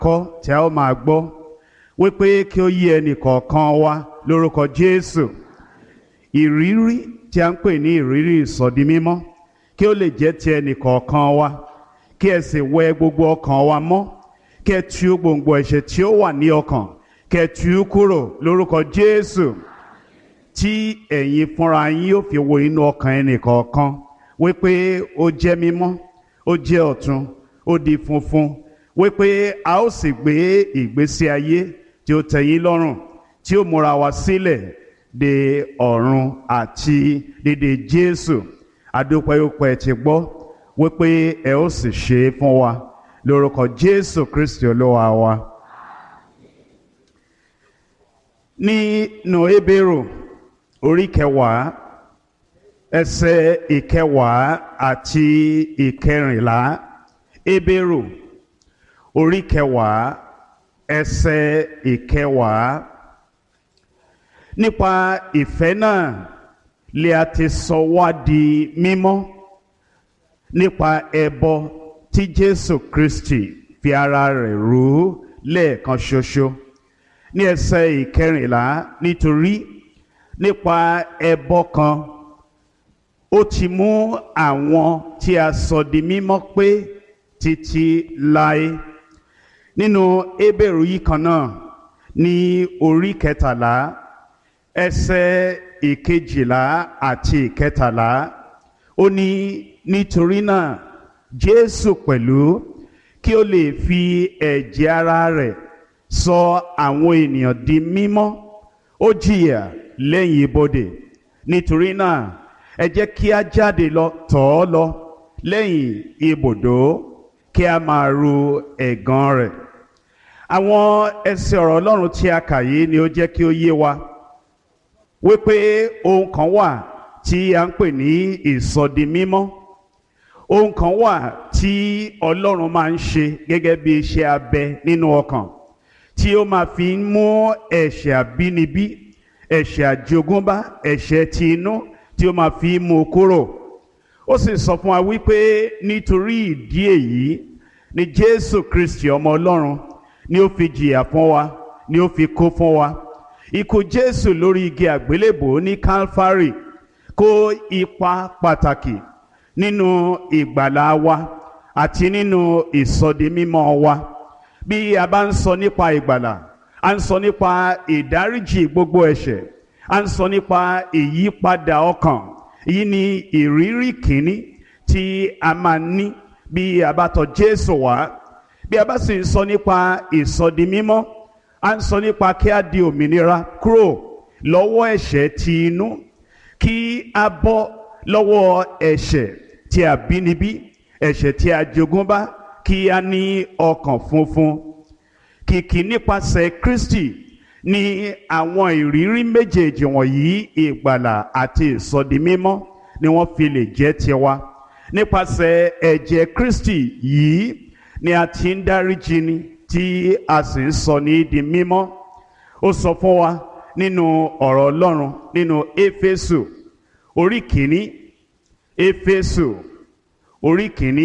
kọ́ tí a ó máa gbọ́ wípé kí ó yí ẹnì kọ̀ọ̀kan wa lórúkọ Jésù ìrírí tí a ń pè ní ìrírí ìsọdi mímọ́ kí ó lè jẹ́ ti ẹnì kọ̀ọ̀kan wa kí ẹ sì wẹ gbogbo ọkàn wa mọ́ kí ẹ tú gbòǹgbò ẹ̀ṣẹ̀ tí ó wà ní ọkàn kí ẹ tú kúrò lórúkọ Jésù tí ẹ̀yin fúnra yín yóò fi wo inú ọkàn ẹnì kọ̀ọ̀kan wípé ó jẹ́ mímọ́ ó jẹ́ ọ̀tun ó di funfun wípé a ó sì gbé ìgbésí ayé tí ó tẹ́yín lọ́rùn tí ó múra wa sílẹ̀ de ọ̀run àti dédé Jésù adúpẹ́yọpẹ́ ti gbọ́ wípé ẹ ó sì ṣe é fún wa lórúkọ Jésù Kristi olúwa wa. nínú Hébérù orí kẹwàá ẹsẹ̀ ìkẹwàá àti ìkẹrìnlá Hébérù orí kẹwàá ẹsẹ̀ ìkẹwàá nípa ìfẹ́ náà lè a ti sọ wá di mímọ́ nípa ẹbọ tí Jésù Kristi fi ara rẹ̀ rú lẹ́ẹ̀kan ṣoṣo ní ẹsẹ̀ ìkẹrìnlá nítorí nípa ẹbọ kan ó ti mú àwọn tí a sọ di mímọ́ pé títí láé nínú Hébérù yìí kan náà ní orí kẹtàlá ẹsẹ̀ ìkejìlá àti ìkẹtàlá ó ní nítorí náà Jésù pẹ̀lú kí ó lè fi ẹ̀jẹ̀ ara rẹ̀ sọ àwọn ènìyàn di mímọ́ ó jìyà lẹ́yìn ibodè nítorí náà ẹ jẹ́ kí a jáde lọ tọ̀ ọ́ lọ lẹ́yìn ibùdó kí a máa ru ẹ̀gàn rẹ̀ àwọn ẹsẹ̀ ọ̀rọ̀ Ọlọ́run tí a kà yìí ni ó jẹ́ kí ó yé wa wípé ohun kan wà tí a ń pè ní ìsọdi mímọ́ ohun kan wà tí Ọlọ́run máa ń ṣe gẹ́gẹ́ bí iṣẹ́ abẹ nínú ọkàn tí ó máa fi ń mú ẹ̀ṣẹ̀ àbínibí ẹ̀ṣẹ̀ àjogúnbá ẹ̀ṣẹ̀ ti inú tí ó máa fi ń mú kúrò ó sì sọ fún wa wípé nítorí ìdí èyí ni Jésù Kristi ọmọ Ọlọ́run ni ó fi jìyà fún wa ni ó fi kó fún wa ikú Jésù lórí igi àgbélébò ní Calvary kó ipa pàtàkì nínú ìgbàlá wa àti nínú ìsọdimímọ́ wa bí a bá ń sọ nípa ìgbàlà a ń sọ nípa ìdáríjì gbogbo ẹ̀ṣẹ̀ a ń sọ nípa ìyípadà ọkàn èyí ni ìrírí kìíní tí a máa ní bí a bá tọ̀ Jésù wá bí a bá sì ń sọ nípa ìsọdimímọ́ a ń sọ nípa kí a di òmìnira kúrò lọ́wọ́ ẹ̀ṣẹ̀ ti inú kí a bọ́ lọ́wọ́ ẹ̀ṣẹ̀ tí a bínibí ẹ̀ṣẹ̀ tí a jogúnbá kí a ní ọkàn funfun kìkì nípasẹ̀ Kristi ní àwọn ìrírí méjèèjì wọ̀nyí ìgbàlà àti ìsọdimímọ́ ni wọ́n fi lè jẹ́ tiwa nípasẹ̀ ẹ̀jẹ̀ Kristi yìí ni a ti ń dáríjì ni tí a sì ń sọ ní di mímọ́ ó sọ fún wa nínú ọ̀rọ̀ Ọlọ́run nínú Éfésù orí kìíní Éfésù orí kìíní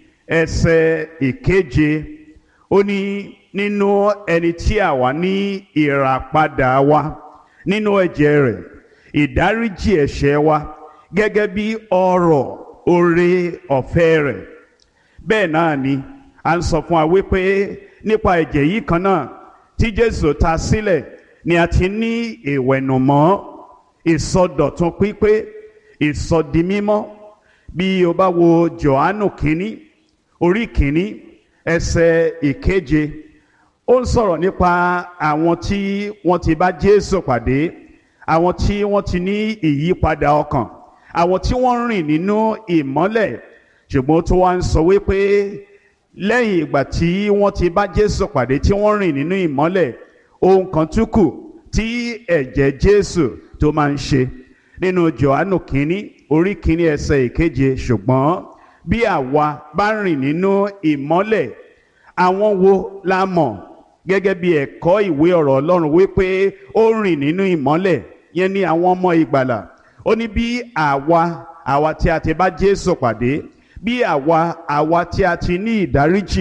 ẹsẹ̀ ìkeje ó ní nínú ẹni tí àwa ní ìràpadà wa nínú ẹ̀jẹ̀ rẹ̀ ìdáríjì ẹ̀ṣẹ̀ wa gẹ́gẹ́ bí ọrọ̀ oore ọ̀fẹ́ rẹ̀ bẹ́ẹ̀ náà ni à ń sọ fún wa wípé nípa ẹ̀jẹ̀ yìí kan náà tí Jésù ta sílẹ̀ ni a ti ní ìwẹ̀nùmọ́ ìsọdọ̀tun pípé ìsọdimímọ́ bí o bá wo Jòhánù kínní orí kínní ẹsẹ̀ ìkeje ó ń sọ̀rọ̀ nípa àwọn tí wọ́n ti bá Jésù pàdé àwọn tí wọ́n ti ní ìyípadà ọkàn àwọn tí wọ́n rìn nínú ìmọ́lẹ̀ ṣùgbọ́n tó wá ń sọ wípé lẹ́yìn ìgbà tí wọ́n ti bá Jésù pàdé tí wọ́n rìn nínú ìmọ́lẹ̀ ohun kan tún kù tí ẹ̀jẹ̀ Jésù tó máa ń ṣe nínú Jòhánù kínní orí kínní ẹsẹ̀ ìkeje ṣùgbọ́n bí àwa bá rìn nínú ìmọ́lẹ̀ àwọn wo la mọ̀ gẹ́gẹ́ bí ẹ̀kọ́ ìwé ọ̀rọ̀ Ọlọ́run wípé ó rìn nínú ìmọ́lẹ̀ yẹn ni àwọn ọmọ ìgbàlà ó ní bí àwa àwa tí a ti bá Jésù pàdé bí àwa àwa tí a ti ní ìdáríjì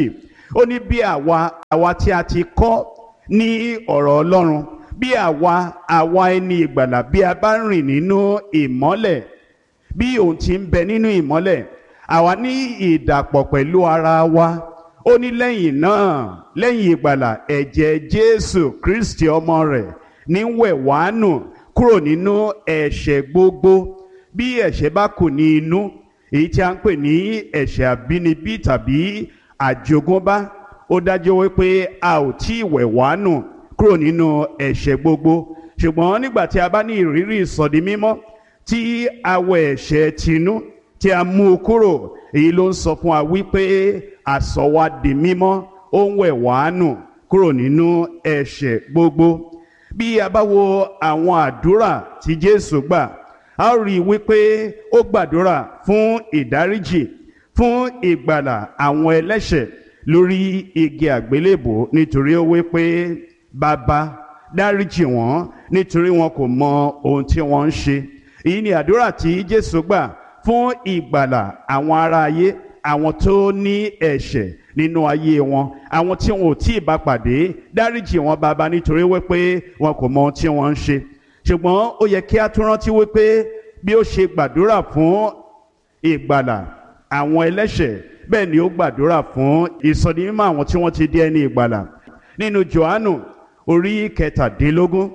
ó ní bí àwa àwa tí a ti kọ́ ní ọ̀rọ̀ ọlọ́run bí àwa àwa ẹni ìgbàlà bí a bá rìn nínú ìmọ́lẹ̀ bí òun ti ń bẹ nínú ìmọ́lẹ̀ àwa ní ìdàpọ̀ pẹ̀lú ara wa ó ní lẹ́yìn náà lẹ́yìn ìgbàlà ẹ̀jẹ̀ jésù kristi ọmọ rẹ̀ ní wẹ̀ wá nù kúrò nínú ẹ̀ṣẹ̀ gbogbo bí ẹ̀ṣẹ̀ bá kù ní inú èyí tí a ń pè ní ẹ̀ṣẹ̀ àbínibí tàbí àjogúnbá ó dájú wípé a ò tí ì wẹ̀ wá nù kúrò nínú ẹ̀ṣẹ̀ gbogbo ṣùgbọ́n nígbà tí a bá ní ìrírí ìsọdi mímọ́ tí a wẹ̀ ẹ̀ṣẹ̀ tinú tí a mú u kúrò èyí ló ń sọ fún wa wípé àsọ wa di mímọ́ ó ń wẹ̀ wá nù kúrò nínú ẹ̀ṣẹ̀ gbogbo bí a bá wo àwọn àdúrà tí Jésù gbà a ó rí i wípé ó gbàdúrà fún ìdáríjì fún ìgbàlà àwọn ẹlẹ́ṣẹ̀ lórí igi àgbélébò nítorí ó wípé bàbá dáríjì wọ́n nítorí wọn kò mọ ohun tí wọ́n ń ṣe èyí ni àdúrà tí Jésù gbà fún ìgbàlà àwọn ará ayé àwọn tó ní ẹ̀ṣẹ̀ nínú ayé wọn àwọn tí wọn ò tí ì bá pàdé dáríjì wọn bàbá nítorí wípé wọn kò mọ ohun tí wọ́n ń ṣe ṣùgbọ́n ó yẹ kí a tún rántí wípé bí ó ṣe gbàdúrà fún ìgbàlà àwọn ẹlẹ́ṣẹ̀ bẹ́ẹ̀ ni ó gbàdúrà fún ìsọdimímọ́ àwọn tí wọ́n ti di ẹni ìgbàlà nínú Jòhánù orí kẹtàdínlógún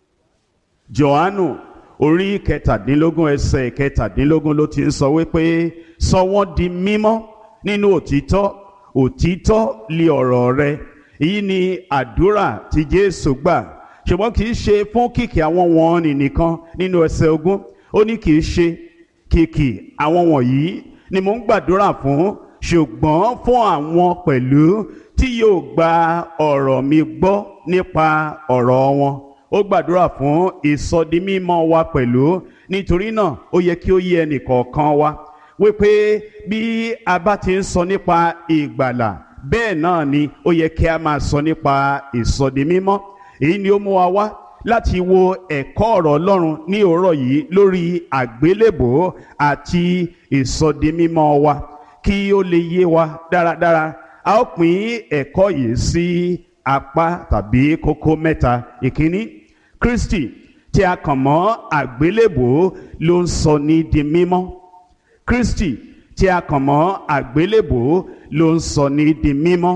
Jòhánù orí kẹtàdínlógún ẹsẹ̀ kẹtàdínlógún ló ti ń sọ wípé sọ wọ́n di mímọ́ nínú òtítọ́ òtítọ́ li ọ̀rọ̀ rẹ èyí ni àdúrà tí Jésù gbà ṣùgbọ́n kì í ṣe fún kìkì àwọn wọ̀nnì nìkan nínú ẹsẹ̀ ogún ó ní kì í ṣe kìkì àwọn wọ̀nyí ni mò ń gbàdúrà fún ṣùgbọ́n fún àwọn pẹ̀lú tí yóò gba ọ̀rọ̀ mi gbọ́ nípa ọ̀rọ̀ wọn ó gbàdúrà fún ìsọdimímọ́ wa pẹ̀lú nítorí náà ó yẹ kí ó yé ẹnìkọ̀ọ̀kan wa wípé bí a bá ti ń sọ nípa ìgbàlà bẹ́ẹ̀ náà ni ó yẹ kí a máa sọ nípa ìsọdimímọ́ èyí ni ó mú wa wá láti wo ẹ̀kọ́ ọ̀rọ̀ Ọlọ́run ní òórọ̀ yìí lórí àgbélébò àti ìsọdimímọ́ wa kí ó lè yé wa dáradára a ó pín ẹ̀kọ́ yìí sí apá tàbí kókó mẹ́ta ìkíní Kristi tí a kàn mọ́ àgbélébò ló ń sọ ní di mímọ́ Kristi tí a kàn mọ́ àgbélébò ló ń sọ ní di mímọ́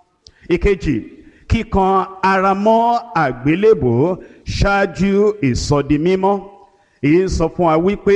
ìkejì kíkan ara mọ́ àgbélébò ṣáájú ìsọdimímọ́ èyí ń sọ fún wa wípé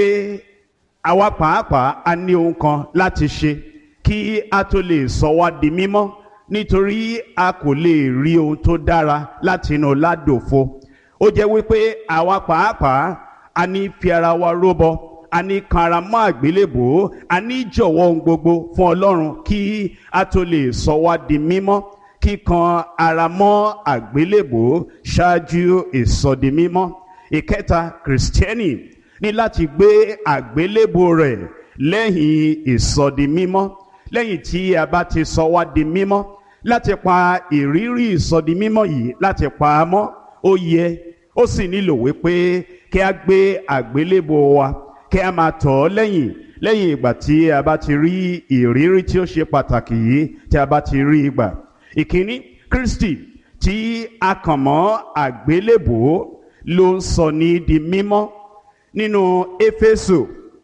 àwa pàápàá a ní ohun kan láti ṣe kí a tó lè sọ wá di mímọ́ nítorí a kò lè rí ohun tó dára láti inú ládòfo ó jẹ́ wípé àwa pàápàá a ní fi ara wa róbọ a ní kan ara mọ́ àgbélébò a ní jọ̀wọ́ ohun gbogbo fún Ọlọ́run kí a tó lè sọ wá di mímọ́ kíkan ara mọ́ àgbélébò ṣáájú ìsọdimímọ́ ìkẹta kìrìsìtẹ́nì ní láti gbé àgbélébò rẹ̀ lẹ́yìn ìsọdimímọ́ lẹ́yìn tí a bá ti sọ wá di mímọ́ láti pa ìrírí ìsọdimímọ́ yìí láti pa á mọ́ ó yẹ ó sì nílò wípé kí a gbé àgbélébò wa kí a máa tọ̀ ọ́ lẹ́yìn lẹ́yìn ìgbà tí a bá ti rí ìrírí tí ó ṣe pàtàkì yìí tí a bá ti rí ìgbà ìkíní Kristi tí a kàn mọ́ àgbélébò ló ń sọ ní di mímọ́ nínú Éfésù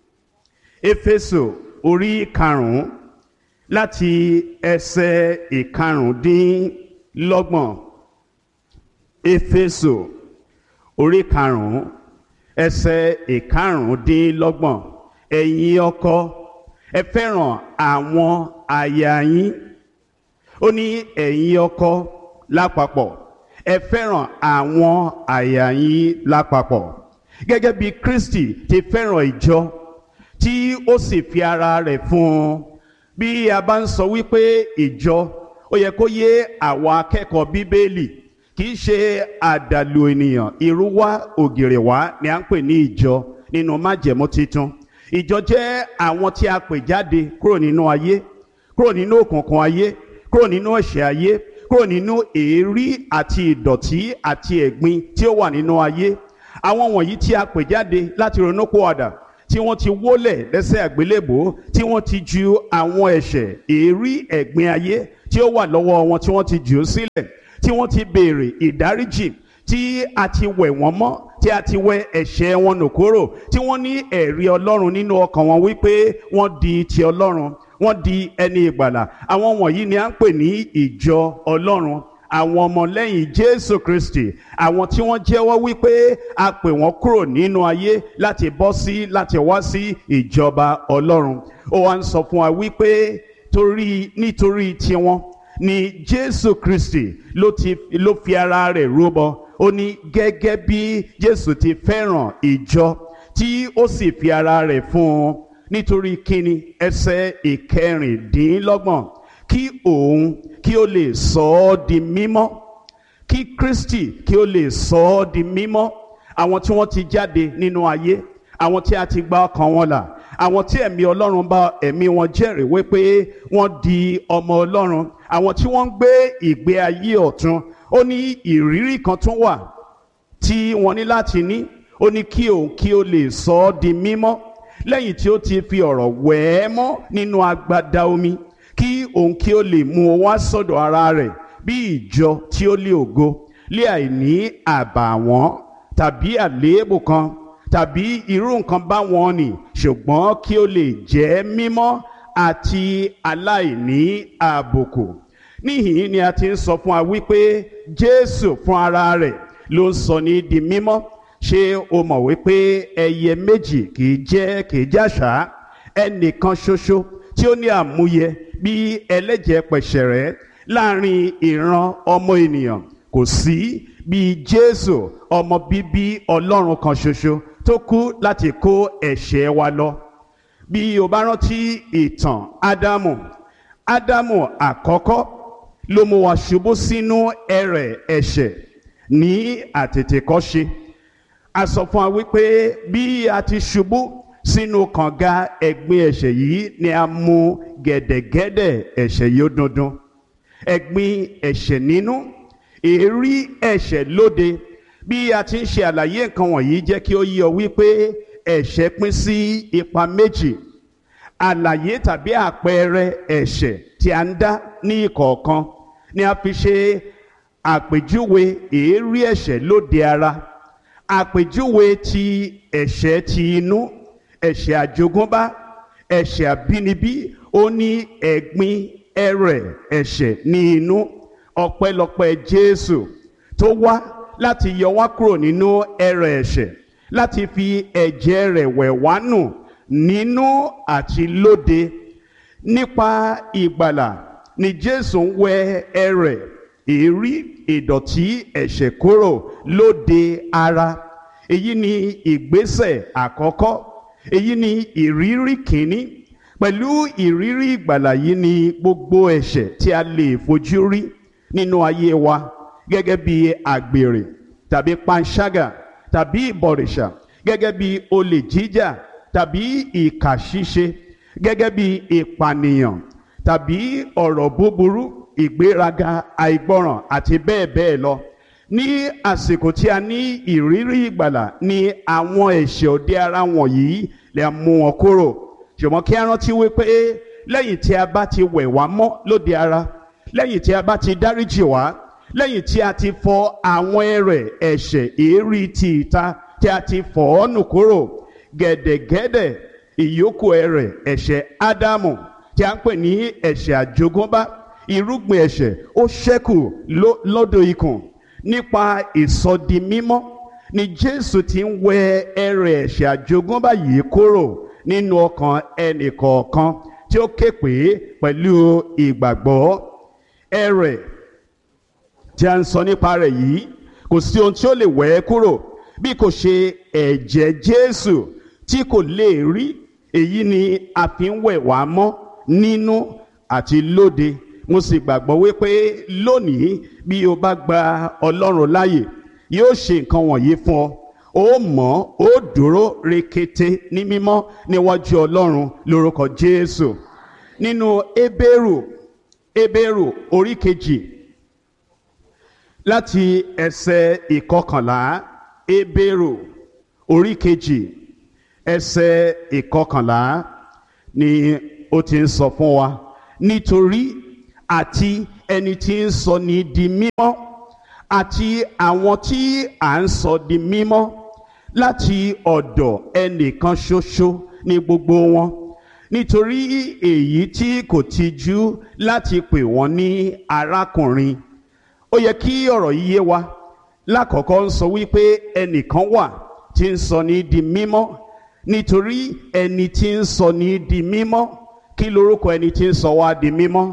Éfésù orí karùn-ún láti ẹsẹ̀ ìkarùndínlọ́gbọ̀n Éfésù orí karùn-ún ẹsẹ̀ ìkarùndínlọ́gbọ̀n ẹ̀yin ọkọ ẹ fẹ́ràn àwọn aya yín ó ní ẹ̀yin ọkọ lápapọ̀ ẹ fẹ́ràn àwọn aya yín lápapọ̀ gẹ́gẹ́ bí Kristi ti fẹ́ràn ìjọ tí ó sì fi ara rẹ̀ fún un bí a bá ń sọ wípé ìjọ ó yẹ kó yé àwọn akẹ́kọ̀ọ́ bíbélì kì í ṣe àdàlù ènìyàn irúwá ògìrìwá ni à ń pè ní ìjọ nínú májẹ̀mú titun ìjọ jẹ́ àwọn tí a pè jáde kúrò nínú ayé kúrò nínú òkùnkùn ayé kúrò nínú ẹ̀ṣẹ̀ ayé kúrò nínú èérí àti ìdọ̀tí àti ẹ̀gbin tí ó wà nínú ayé àwọn wọ̀nyí tí a pè jáde láti ronúpìwàdà tí wọ́n ti wólẹ̀ lẹ́sẹ̀ àgbélébò tí wọ́n ti ju àwọn ẹ̀ṣẹ̀ èérí ẹ̀gbin ayé tí ó wà lọ́wọ́ wọn tí wọ́n ti jù ú sílẹ̀ tí wọ́n ti béèrè ìdáríjì tí a ti wẹ̀ wọ́n mọ́ tí a ti wẹ ẹ̀ṣẹ̀ wọn nù kúrò tí wọ́n ní ẹ̀rí ọlọ́run nínú ọkàn wọn wípé wọ́n di ti ọlọ́run wọ́n di ẹni ìgbàlà àwọn wọ̀nyí ni à ń pè ní ìjọ ọlọ́run àwọn ọmọlẹ́yìn jésù kristi àwọn tí wọ́n jẹ́wọ́ wípé a pè wọ́n kúrò nínú ayé láti bọ́ sí láti wá sí ìjọba ọlọ́run ó wá ń sọ fún wa wípé torí nítorí tiwọn ni jésù kristi ló ti ló fi ara rẹ̀ rúbọ ó ní gẹ́gẹ́ bí jésù ti fẹ́ràn ìjọ tí ó sì fi ara rẹ̀ fún un nítorí kíni ẹsẹ̀ ìkẹrìndínlọ́gbọ̀n kí òun kí ó lè sọ ọ́ di mímọ́ kí kristi kí ó lè sọ ọ́ di mímọ́ àwọn tí wọ́n ti jáde nínú ayé àwọn tí a ti gba ọkàn wọn là àwọn tí ẹ̀mí ọlọ́run bá ẹ̀mí wọn jẹ́rìí wípé wọ́n di ọmọ ọlọ́run àwọn tí wọ́n ń gbé ìgbé ayé ọ̀tun ó ní ìrírí kan tún wà tí wọ́n ní láti ní ó ní kí òun kí ó lè sọ ọ́ di mímọ́ lẹ́yìn tí ó ti fi ọ̀rọ̀ wẹ̀ ẹ́ mọ́ nínú agbada omi kí òun kí ó lè mú o wá sọ́dọ̀ ara rẹ̀ bí ìjọ tí ó lé ògo lé àìní àbàwọ́n tàbí àléébù kan tàbí irú nǹkan báwọn nì ṣùgbọ́n kí ó lè jẹ́ mímọ́ àti aláìní àbùkù níhìn ni a ti ń sọ fún wa wípé jésù fún ara rẹ̀ ló ń sọ ní di mímọ́ ṣé o mọ̀ wípé ẹyẹ méjì kì í jẹ́ kì í jàṣà ẹnìkan ṣoṣo tí ó ní àmúyẹ bí ẹlẹ́jẹ̀ pẹ̀ṣẹ̀rẹ́ láàrin ìran ọmọ ènìyàn kò sí bí jésù ọmọ bíbí ọlọ́run kan ṣoṣo tó kú láti kó ẹ̀ṣẹ̀ wa lọ bí o bá rántí ìtàn ádámù ádámù àkọ́kọ́ ló mú wa ṣubú sínú ẹrẹ̀ ẹ̀ṣẹ̀ ní àtètèkọ́ṣe a sọ fún wa wípé bí a ti ṣubú sínú kànga ẹ̀gbin ẹ̀ṣẹ̀ yìí ni a mú gẹ̀dẹ̀gẹ̀dẹ̀ ẹ̀ṣẹ̀ yìí ó dundun ẹ̀gbin ẹ̀ṣẹ̀ nínú èérí ẹ̀ṣẹ̀ lóde bí a ti ń ṣe àlàyé nǹkan wọ̀nyí jẹ́ kí ó yí ọ wípé ẹ̀ṣẹ̀ pín sí ipa méjì àlàyé tàbí àpẹẹrẹ ẹ̀ṣẹ̀ tí a ń dá ní ìkọ̀ọ̀kan ni a fi ṣe àpèjúwe èérí ẹ̀ṣẹ̀ lóde ara àpèjúwe ti ẹ̀ṣẹ̀ ti inú ẹ̀ṣẹ̀ àjogúnbá ẹ̀ṣẹ̀ àbínibí ó ní ẹ̀gbin ẹrẹ̀ ẹ̀ṣẹ̀ ní inú ọpẹ́lọpẹ́ Jésù tó wá láti yọ wá kúrò nínú ẹrẹ̀ ẹ̀ṣẹ̀ láti fi ẹ̀jẹ̀ rẹ̀ wẹ̀ wá nù nínú àti lóde nípa ìgbàlà ni Jésù ń wẹ ẹrẹ̀ èérí ìdọ̀tí ẹ̀ṣẹ̀ kúrò lóde ara èyí ni ìgbésẹ̀ àkọ́kọ́ èyí ni ìrírí kìíní pẹ̀lú ìrírí ìgbàlà yìí ni gbogbo ẹ̀ṣẹ̀ tí a lè fojú rí nínú ayé wa gẹ́gẹ́ bí àgbèrè tàbí panṣágà tàbí ìbọ̀rìṣà gẹ́gẹ́ bí olè jíjà tàbí ìkà ṣíṣe gẹ́gẹ́ bí ìpànìyàn tàbí ọ̀rọ̀ búburú ìgbéraga àìgbọràn àti bẹ́ẹ̀ bẹ́ẹ̀ lọ ní àsìkò tí a ní ìrírí ìgbàlà ni àwọn ẹ̀ṣẹ̀ òde ara wọ̀nyí lè mú wọn kúrò ṣùgbọ́n kí a rántí wípé lẹ́yìn tí a bá ti wẹ̀ wá mọ́ lóde ara lẹ́yìn tí a bá ti dáríjì wá lẹ́yìn tí a ti fọ àwọn ẹrẹ̀ ẹ̀ṣẹ̀ èérí ti ìta tí a ti fọ̀ ọ́ nù kúrò gẹ̀dẹ̀gẹ̀dẹ̀ ìyókù ẹrẹ̀ ẹ̀ṣẹ̀ ádámù tí a ń pè ní ẹ̀ṣẹ̀ àjogúnbá irúgbìn ẹ̀ṣẹ̀ ó ṣẹ́kù lọ́dọ̀ ikùn nípa ìsọdimímọ́ ni Jésù ti ń wẹ ẹrẹ̀ ẹ̀ṣẹ̀ àjogúnbá yìí kúrò nínú ọkàn ẹnìkọ̀ọ̀kan tí ó ké pè é pẹ̀lú ìgbàgbọ́ ẹrẹ̀ tí a ń sọ nípa rẹ̀ yìí kò sí ohun tí ó lè wẹ̀ ẹ́ kúrò bí kò ṣe ẹ̀jẹ̀ Jésù tí kò lè rí èyí ni a fi ń wẹ̀ wá mọ́ nínú àti lóde mo sì gbàgbọ́ wípé lónìí bí o bá gba Ọlọ́run láàyè yóò ṣe nǹkan wọ̀nyí fún ọ ó mọ̀ ó dúró rekete ní mímọ́ níwájú Ọlọ́run lórúkọ Jésù nínú Hébérù Hébérù orí kejì láti ẹsẹ̀ ìkọkànlá Hébérù orí kejì ẹsẹ̀ ìkọkànlá ni ó ti ń sọ fún wa nítorí àti ẹni tí ń sọ ní di mímọ́ àti àwọn tí à ń sọ di mímọ́ láti ọ̀dọ̀ ẹnìkan ṣoṣo ní gbogbo wọn nítorí èyí tí kò tijú láti pè wọ́n ní arákùnrin ó yẹ kí ọ̀rọ̀ yìí yé wa lákọ̀ọ́kọ́ ń sọ wípé ẹnìkan wà tí ń sọ ní di mímọ́ nítorí ẹni tí ń sọ ní di mímọ́ kí lorúkọ ẹni tí ń sọ wá di mímọ́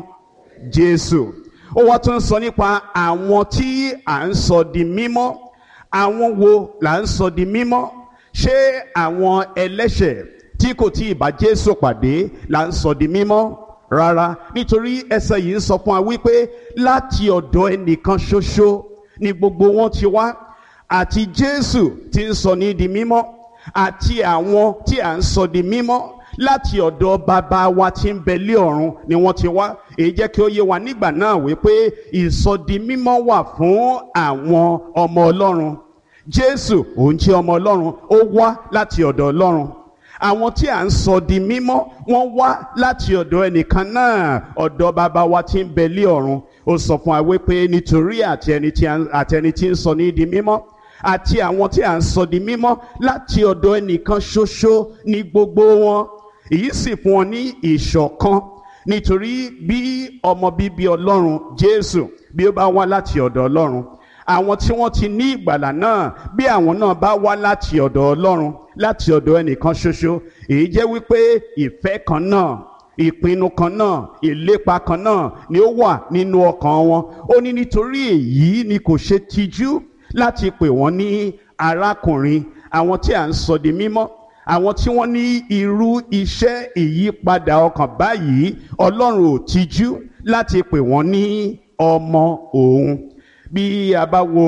Jésù ó wá tún sọ nípa àwọn tí à ń sọ di mímọ́ àwọn wo là ń sọ di mímọ́ ṣé àwọn ẹlẹ́ṣẹ̀ tí kò tí ì bá Jésù pàdé là ń sọ di mímọ́ rárá nítorí ẹsẹ̀ yìí ń sọ fún wa wípé láti ọ̀dọ̀ ẹnìkan ṣoṣo ni gbogbo wọn ti wá àti Jésù tí ń sọ ní di mímọ́ àti àwọn tí à ń sọ di mímọ́ láti ọ̀dọ̀ bàbá wa tí ń bẹ lé ọ̀run ni wọ́n ti wá èyí jẹ́ kí ó yé wa nígbà náà wípé ìsọdi mímọ́ wà fún àwọn ọmọ Ọlọ́run Jésù òun jẹ́ ọmọ Ọlọ́run ó wá láti ọ̀dọ̀ Ọlọ́run àwọn tí à ń sọ di mímọ́ wọ́n wá láti ọ̀dọ̀ ẹnìkan náà ọ̀dọ̀ bàbá wa tí ń bẹ lé ọ̀run ó sọ fún wa wípé nítorí àti ẹni tí ń sọ ní di mímọ́ àti àwọn tí à ń sọ di mímọ́ láti ọ̀dọ̀ ẹnìkan ṣoṣo ní gbogbo wọn èyí sì fún wọn ní ìṣọ̀kan nítorí bí ọmọ bíbí Ọlọ́run Jésù bí ó bá wá láti ọ̀dọ̀ Ọlọ́run àwọn tí wọ́n ti ní ìgbàlà náà bí àwọn náà bá wá láti ọ̀dọ̀ Ọlọ́run láti ọ̀dọ̀ ẹnìkan ṣoṣo èyí jẹ́ wípé ìfẹ́ kan náà ìpinnu kan náà ìlépa kan náà ni ó wà nínú ọkàn wọn ó ní nítorí èyí ni kò ṣe tijú láti pè wọ́n ní arákùnrin àwọn tí à ń sọ di mímọ́ àwọn tí wọ́n ní irú iṣẹ́ ìyípadà ọkàn báyìí Ọlọ́run ò tijú láti pè wọ́n ní ọmọ òun bí a bá wo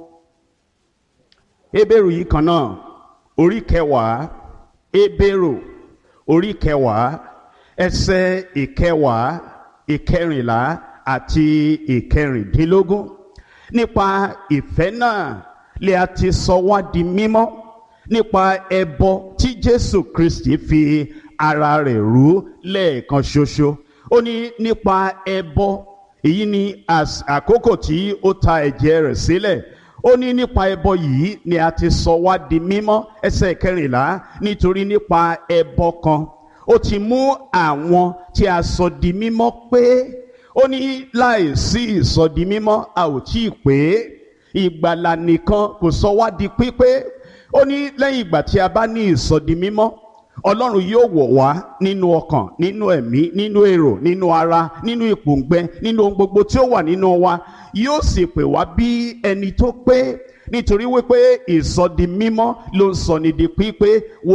Hébérù yìí kan náà orí kẹwàá Hébérù orí kẹwàá ẹsẹ̀ ìkẹwàá ìkẹrìnlá àti ìkẹrìndínlógún nípa ìfẹ́ náà lè a ti sọ wá di mímọ́ nípa ẹbọ tí Jésù Kristi fi ara rẹ̀ rú lẹ́ẹ̀kan ṣoṣo ó ní nípa ẹbọ èyí ni àkókò tí ó ta ẹ̀jẹ̀ rẹ̀ sílẹ̀ ó ní nípa ẹbọ yìí ni a ti sọ wá di mímọ́ ẹsẹ̀ kẹrìnlá nítorí nípa ẹbọ kan ó ti mú àwọn tí a sọ di mímọ́ pé ó ní láìsí ìsọdi mímọ́ a ò tí ì pé ìgbàlà nìkan kò sọ wá di pípé ó ní lẹ́yìn ìgbà tí a bá ní ìsọdi mímọ́ ọlọ́run yóò wọ̀ wá nínú ọkàn nínú ẹ̀mí nínú èrò nínú ara nínú ìpòǹgbẹ nínú ohun gbogbo tí ó wà nínú wa yóò sì pè wá bí ẹni tó pé nítorí wípé ìsọdi mímọ́ ló ń sọ ní di pípé wo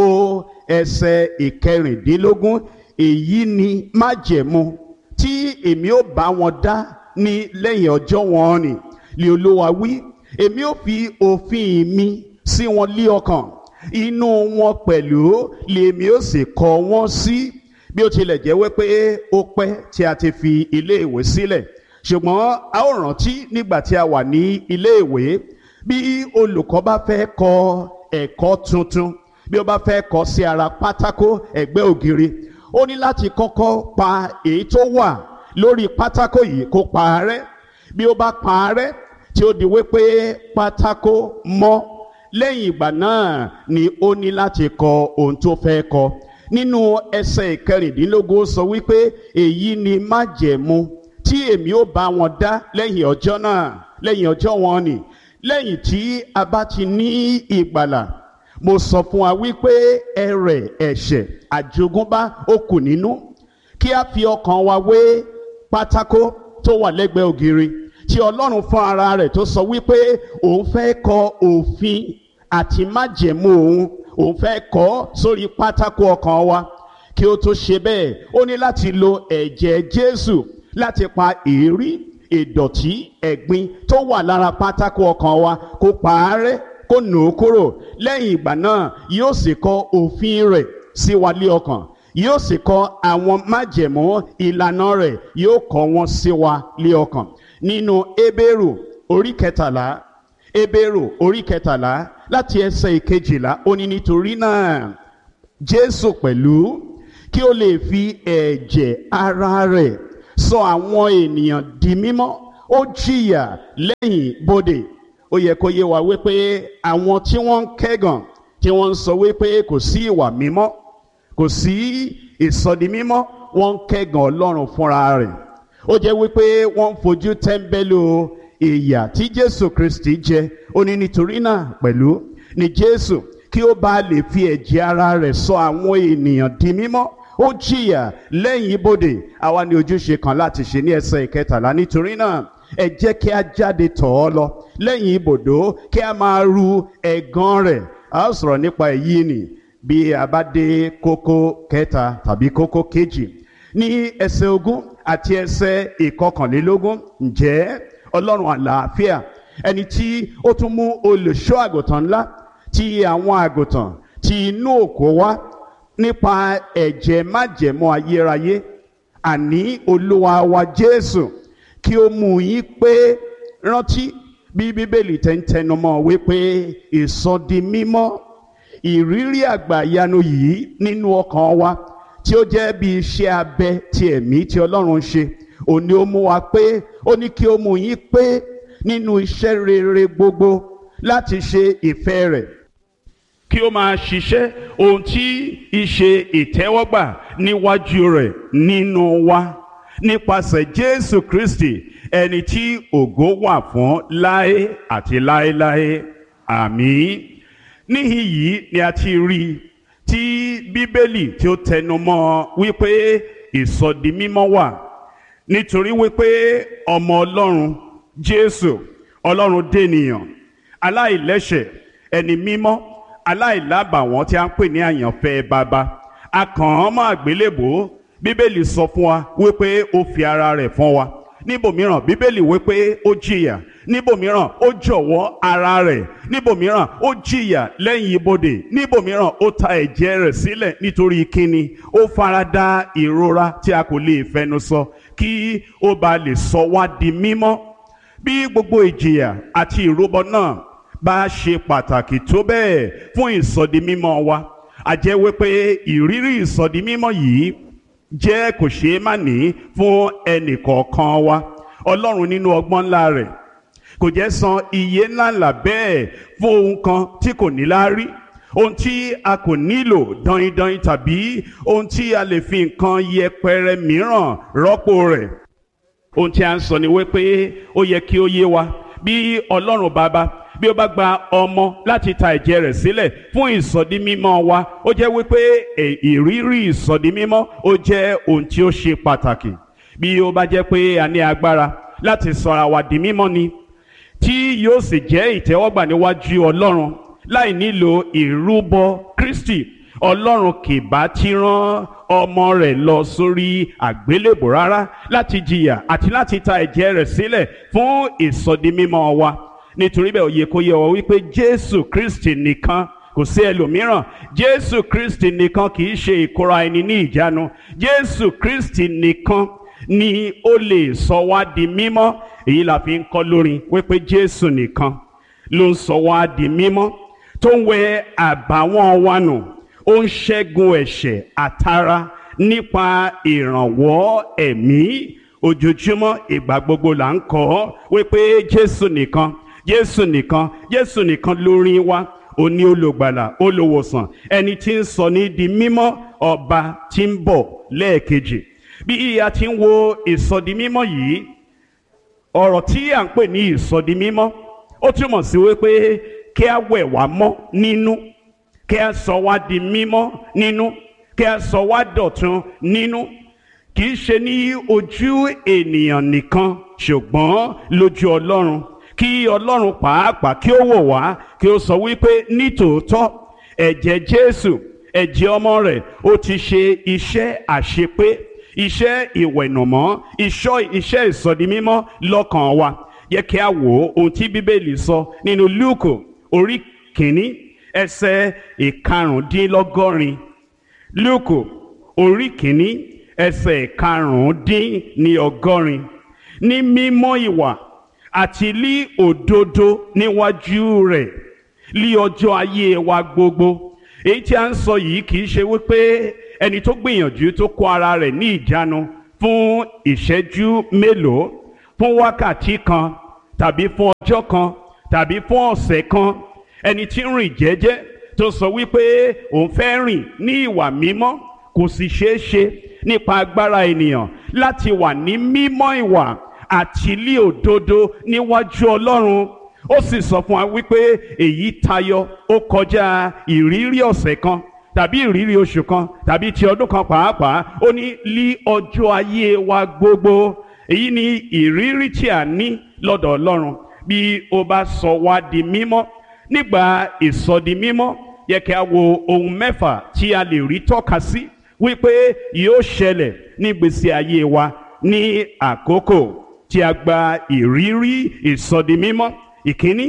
ẹsẹ̀ ìkẹrìndínlógún èyí ni májẹ̀mú tí èmi ó bá wọn dá ní lẹ́yìn ọjọ́ wọn ni lè olúwa wí èmi ó fi òfin mi sí wọn lé ọkàn inú wọn pẹ̀lú lèmi ó sì kọ wọ́n sí bí ó tilẹ̀ jẹ́ wípé ó pẹ́ tí a ti fi ilé ìwé sílẹ̀ ṣùgbọ́n a ó rántí nígbà tí a wà ní ilé ìwé bí olùkọ́ bá fẹ́ kọ ẹ̀kọ́ tuntun bí ó bá fẹ́ kọ sí ara pátákó ẹ̀gbẹ́ ògiri ó ní láti kọ́kọ́ pa èyí tó wà lórí pátákó yìí kó pa á rẹ́ bí ó bá pa á rẹ́ tí ó di wípé pátákó mọ́ lẹ́yìn ìgbà náà ni ó ní láti kọ ohun tó fẹ́ kọ nínú ẹsẹ̀ ìkẹrìndínlógún sọ wípé èyí ni májẹ̀mú tí èmi ó bá wọn dá lẹ́yìn ọjọ́ náà lẹ́yìn ọjọ́ wọn ni lẹ́yìn tí a bá ti ní ìgbàlà mo sọ fún wa wípé ẹrẹ̀ ẹ̀ṣẹ̀ àjogúnbá ó kù nínú kí a fi ọkàn wa wé pátákó tó wà lẹ́gbẹ̀ẹ́ ògiri tí ọlọ́run fún ara rẹ̀ tó sọ wípé òun fẹ́ kọ òfin àti májẹ̀mú òun òun fẹ́ kọ sórí pátákó ọkàn wa kí ó tó ṣe bẹ́ẹ̀ ó ní láti lo ẹ̀jẹ̀ Jésù láti pa èérí ìdọ̀tí ẹ̀gbin tó wà lára pátákó ọkàn wa kó pa á rẹ́ kó nù ó kúrò lẹ́yìn ìgbà náà yóò sì kọ òfin rẹ̀ sí wa lé ọkàn yóò sì kọ àwọn májẹ̀mú ìlànà rẹ̀ yóò kọ wọn sí wa lé ọkàn nínú Hébérù orí kẹtàlá Hébérù orí kẹtàlá láti ẹsẹ̀ ìkejìlá ó ní nítorí náà Jésù pẹ̀lú kí ó lè fi ẹ̀jẹ̀ ara rẹ̀ sọ àwọn ènìyàn di mímọ́ ó jìyà lẹ́yìn bodè ó yẹ kó yé wa wípé àwọn tí wọ́n ń kẹ́gàn tí wọ́n ń sọ wípé kò sí ìwà mímọ́ kò sí ìsọdi mímọ́ wọ́n ń kẹ́gàn ọlọ́run fúnra rẹ̀ ó jẹ́ wípé wọ́n ń fojú tẹ́ńbẹ́lú ìyà tí jésù kristi jẹ ó ní nítorí náà pẹ̀lú ni jésù kí ó bá lè fi ẹ̀jẹ̀ ara rẹ̀ sọ àwọn ènìyàn di mímọ́ ó jìyà lẹ́yìn ibodè àwa ní ojúṣe kan láti ṣe ní ẹsẹ̀ ìkẹtàlá nítorí náà ẹ jẹ́ kí a jáde tọ̀ ọ́ lọ lẹ́yìn ibodò kí a máa ru ẹ̀gàn rẹ̀ a ó sọ̀rọ̀ nípa èyí nì bí a bá dé kókó kẹta tàbí kókó kejì ní ẹsẹ̀ ogún àti ẹsẹ̀ ìkọkànlélógún ǹjẹ́ ọlọ́run àlàáfíà ẹni tí ó tún mú olùṣọ́ àgùntàn ńlá ti àwọn àgùntàn ti inú òkó wá nípa ẹ̀jẹ̀ májẹ̀mọ́ ayérayé àní olúwa wa jésù kí ó mú yín pé rántí bí bíbélì tẹ́ ń tẹnumọ́ wípé ìsọdi mímọ́ ìrírí àgbàyanu yìí nínú ọkàn wa tí ó jẹ́ bí iṣẹ́ abẹ ti ẹ̀mí tí ọlọ́run ṣe òní ó mú wa pé ó ní kí ó mú yín pé nínú iṣẹ́ rere gbogbo láti ṣe ìfẹ́ rẹ̀ kí ó máa ṣiṣẹ́ ohun tí ìṣe ìtẹ́wọ́gbà níwájú rẹ̀ nínú wa nípasẹ̀ Jésù Kristi ẹni tí ògo wà fún láé àti láéláé àmín níhìn yìí ni a ti rí i tí Bíbélì tí ó tẹnumọ́ wípé ìsọdimímọ́ wà nítorí wípé ọmọ Ọlọ́run Jésù Ọlọ́run dènìyàn aláìlẹ́ṣẹ̀ ẹni mímọ́ aláìlábàwọ́n tí a ń pè ní àyànfẹ́ bàbá a kàn án mọ́ àgbélébò bíbélì sọ fún wa wípé ó fi ara rẹ̀ fún wa níbòmíràn bíbélì wípé ó jìyà níbòmíràn ó jọ̀wọ́ ara rẹ̀ níbòmíràn ó jìyà lẹ́yìn ibodè níbòmíràn ó ta ẹ̀jẹ̀ rẹ̀ sílẹ̀ nítorí kíni ó farada ìrora tí a kò lè fẹnu sọ kí ó ba lè sọ wá di mímọ́ bí gbogbo ìjìyà àti ìrúbọ náà bá ṣe pàtàkì tó bẹ́ẹ̀ fún ìsọdimímọ́ wa a jẹ́ wípé ìrírí ìsọdimímọ́ yìí jẹ́ kò ṣeé má ní fún ẹnìkọ̀ọ̀kan wa ọlọ́run nínú ọgbọ́n ńlá rẹ̀ kò jẹ́ san iye ńláńlá bẹ́ẹ̀ fún ohun kan tí kò ní láárí ohun tí a kò nílò dọ́yìndọ́yìn tàbí ohun tí a lè fi nǹkan yẹpẹrẹ mìíràn rọ́pò rẹ̀ ohun tí a ń sọ ni wípé ó yẹ kí ó yé wa bí ọlọ́run bàbá bí ó bá gba ọmọ láti ta ẹ̀jẹ̀ rẹ̀ sílẹ̀ fún ìsọdí mímọ́ wa ó jẹ́ wípé ìrírí ìsọdí mímọ́ ó jẹ́ ohun tí ó ṣe pàtàkì bí ó bá jẹ́ pé a ní agbára láti sọra wa di mímọ́ ni tí yóò sì jẹ́ ìtẹ́wọ́gbà níwájú ọlọ́run láì nílò ìrúbọ Kristi ọlọ́run kì bá ti rán ọmọ rẹ̀ lọ sórí àgbélébò rárá láti jìyà àti láti ta ẹ̀jẹ̀ rẹ̀ sílẹ̀ fún ìsọdí mímọ́ wa nítorí bẹ́ẹ̀ ó yẹ kó yé wa wípé jésù kristi nìkan kò sí ẹlòmíràn jésù kristi nìkan kì í ṣe ìkóra ẹni ní ìjánu jésù kristi nìkan ni ó lè sọ wá di mímọ́ èyí la fi ń kọ́ lórin wípé jésù nìkan ló ń sọ wá di mímọ́ tó ń wẹ àbàwọ́n wa nù ó ń ṣẹ́gun ẹ̀ṣẹ̀ àtara nípa ìrànwọ́ ẹ̀mí ojoojúmọ́ ìgbà gbogbo là ń kọ́ wípé jésù nìkan jésù nìkan jésù nìkan lórin wa òní olùgbàlà olùwòsàn ẹni tí ń sọ ní di mímọ́ ọba tí ń bọ̀ lẹ́ẹ̀kejì bí a ti ń wo ìsọdi mímọ́ yìí ọ̀rọ̀ tí à ń pè ní ìsọdi mímọ́ ó túmọ̀ sí wípé kí a wẹ̀ wá mọ́ nínú kí a sọ wá di mímọ́ nínú kí a sọ wá dọ̀tun nínú kì í ṣe ní ojú ènìyàn nìkan ṣùgbọ́n lójú ọlọ́run kí ọlọ́run pàápàá kí ó wò wá kí ó sọ wípé nítòótọ́ ẹ̀jẹ̀ jésù ẹ̀jẹ̀ ọmọ rẹ̀ ó ti ṣe iṣẹ́ àṣepé iṣẹ́ ìwẹ̀nùmọ́ iṣọ́ iṣẹ́ ìsọdimímọ́ lọ́kàn wa yẹ kí a wò ó ohun tí bíbélì sọ nínú lúùkù orí kìíní ẹsẹ̀ ìkarùndínlọ́gọ́rin lúùkù orí kìíní ẹsẹ̀ ìkarùndínlọ́gọ́rin ní mímọ́ ìwà àti lí òdodo níwájú rẹ̀ lí ọjọ́ ayé wa gbogbo èyí tí a ń sọ yìí kì í ṣe wípé ẹni tó gbìyànjú tó kó ara rẹ̀ ní ìjánu fún fún ìṣẹ́jú mélòó fún wákàtí kan tàbí fún ọjọ́ kan tàbí fún ọ̀sẹ̀ kan ẹni tí ń rìn jẹ́jẹ́ tó sọ wípé òun fẹ́ rìn ní ìwà mímọ́ kò sì ṣeé ṣe nípa agbára ènìyàn láti wà ní mímọ́ ìwà àti ilé òdodo níwájú Ọlọ́run ó sì sọ fún wa wípé èyí tayọ ó kọjá ìrírí ọ̀sẹ̀ kan tàbí ìrírí oṣù kan tàbí ti ọdún kan pàápàá ó ní lí ọjọ́ ayé wa gbogbo èyí ni ìrírí tí a ní lọ́dọ̀ Ọlọ́run bí ó bá sọ wá di mímọ́ nígbà ìsọdi mímọ́ yẹ kí a wo ohun mẹ́fà tí a lè rí tọ́ka sí wípé yóò ṣẹlẹ̀ ní gbèsè ayé wa ní àkókò tí a gba ìrírí ìsọdi mímọ́ ìkíní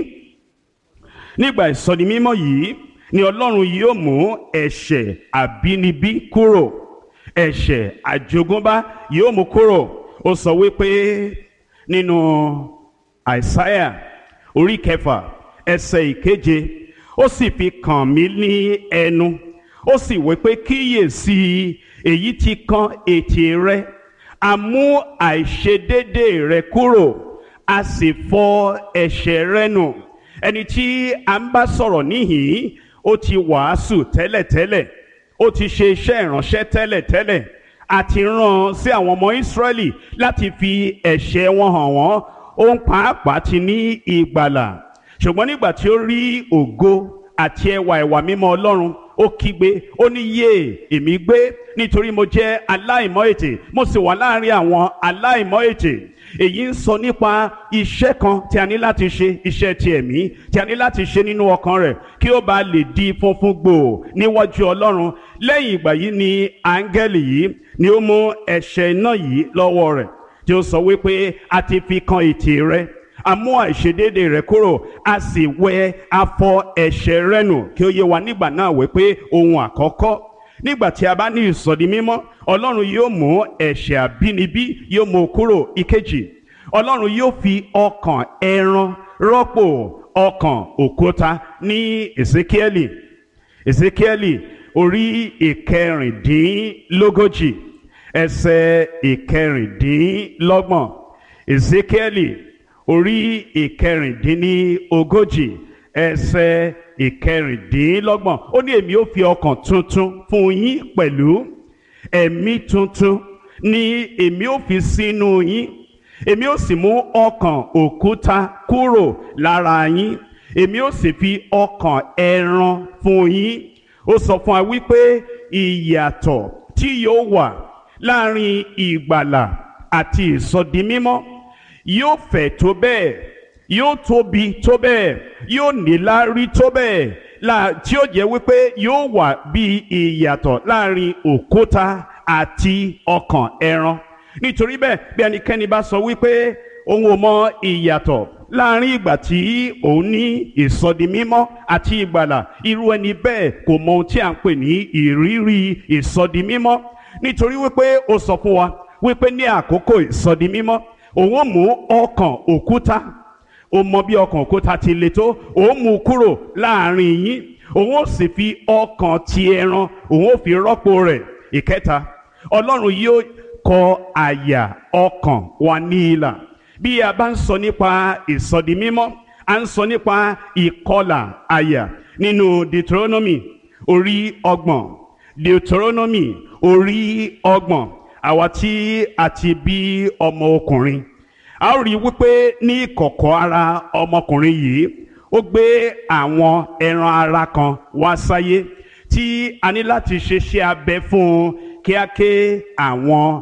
nígbà ìsọdi mímọ́ yìí ni Ọlọ́run yóò mú ẹ̀ṣẹ̀ àbínibí kúrò ẹ̀ṣẹ̀ àjogúnbá yóò mú kúrò ó sọ wípé nínú àìsáyà orí kẹfà ẹsẹ̀ ìkeje ó sì fi kàn mí ní ẹnu ó sì wí pé kíyèsí èyí tí kan ètè rẹ a mú àìṣedédé rẹ kúrò a sì fọ ẹ̀ṣẹ̀ rẹ nù ẹni tí a ń bá sọ̀rọ̀ níhìn ó ti wàásù tẹ́lẹ̀tẹ́lẹ̀ ó ti ṣe iṣẹ́ ìránṣẹ́ tẹ́lẹ̀tẹ́lẹ̀ àti rán sí àwọn ọmọ Ísírẹ́lì láti fi ẹ̀ṣẹ̀ wọn hàn wọ́n òun pàápàá ti ní ìgbàlà ṣùgbọ́n nígbà tí ó rí ògo àti ẹwà ìwà mímọ́ Ọlọ́run ó kígbe ó ní yé èmi gbé nítorí mo jẹ́ aláìmọ́ ètè mo sì wà láàrin àwọn aláìmọ́ ètè èyí ń sọ nípa iṣẹ́ kan tí a ní láti ṣe iṣẹ́ ti ẹ̀mí tí a ní láti ṣe nínú ọkàn rẹ̀ kí ó bá lè di funfun gbòò níwájú Ọlọ́run lẹ́yìn ìgbà yìí ni áńgẹ́lì yìí ni ó mú ẹ̀ṣẹ̀ iná yìí lọ́wọ́ rẹ̀ tí ó sọ wípé a ti fi kan ètè rẹ̀ a mú àìṣedéédé rẹ̀ kúrò a sì wẹ afọ ẹ̀ṣẹ̀ rẹ̀ nù kí ó yé wa nígbà náà wípé ohun àkọ́kọ́ nígbà tí a bá ní ìsọdi mímọ́ ọlọ́run yóò mú ẹ̀ṣẹ̀ àbínibí yóò mú kúrò ìkejì ọlọ́run yóò fi ọkàn ẹran rọ́pò ọkàn òkúta ní ezekieli ezekieli orí ìkẹrìndínlógójì ẹsẹ̀ ìkẹrìndínlọ́gbọ̀n ezekieli orí ìkẹrìndínlógójì ẹsẹ̀ ìkẹrìndínlọ́gbọ̀n ó ní èmi ó fi ọkàn tuntun fún yín pẹ̀lú ẹ̀mí tuntun ni èmi ó fi sínú yín èmi ó sì mú ọkàn òkúta kúrò lára yín èmi ó sì fi ọkàn ẹran fún yín ó sọ fún wa wípé ìyàtọ̀ tí yóò wà láàrin ìgbàlà àti ìsọdimímọ́ yóò fẹ̀ tó bẹ́ẹ̀ yóò tóbi tó bẹ́ẹ̀ yóò níláárí tó bẹ́ẹ̀ la tí ó jẹ́ wípé yóò wà bí ìyàtọ̀ láàrin òkúta àti ọkàn ẹran nítorí bẹ́ẹ̀ bí ẹnikẹ́ni bá sọ wípé òun ò mọ ìyàtọ̀ láàrin ìgbà tí òun ní ìsọdimímọ́ àti ìgbàlà irú ẹni bẹ́ẹ̀ kò mọ ohun tí à ń pè ní ìrírí ìsọdimímọ́ nítorí wípé ó sọ fún wa wípé ní àkókò ìsọdimímọ́ òun ò mú ọkàn òkúta ó mọ bí ọkàn òkúta ti le tó òun mú kúrò láàrin yín òun ó sì fi ọkàn ti ẹran òun ó fi rọ́pò rẹ̀ ìkẹta ọlọ́run yóò kọ àyà ọkàn wa ní ìlà bí a bá ń sọ nípa ìsọdi mímọ́ a ń sọ nípa ìkọlà àyà nínú Deuteronomy orí ọgbọ̀n Deuteronomy orí ọgbọ̀n àwa tí a ti bí ọmọ ọkùnrin a ó rí i wípé ní ìkọ̀kọ̀ ara ọmọkùnrin yìí ó gbé àwọn ẹran ara kan wá sáyé tí a ní láti ṣe ṣe abẹ fún un kí a ké àwọn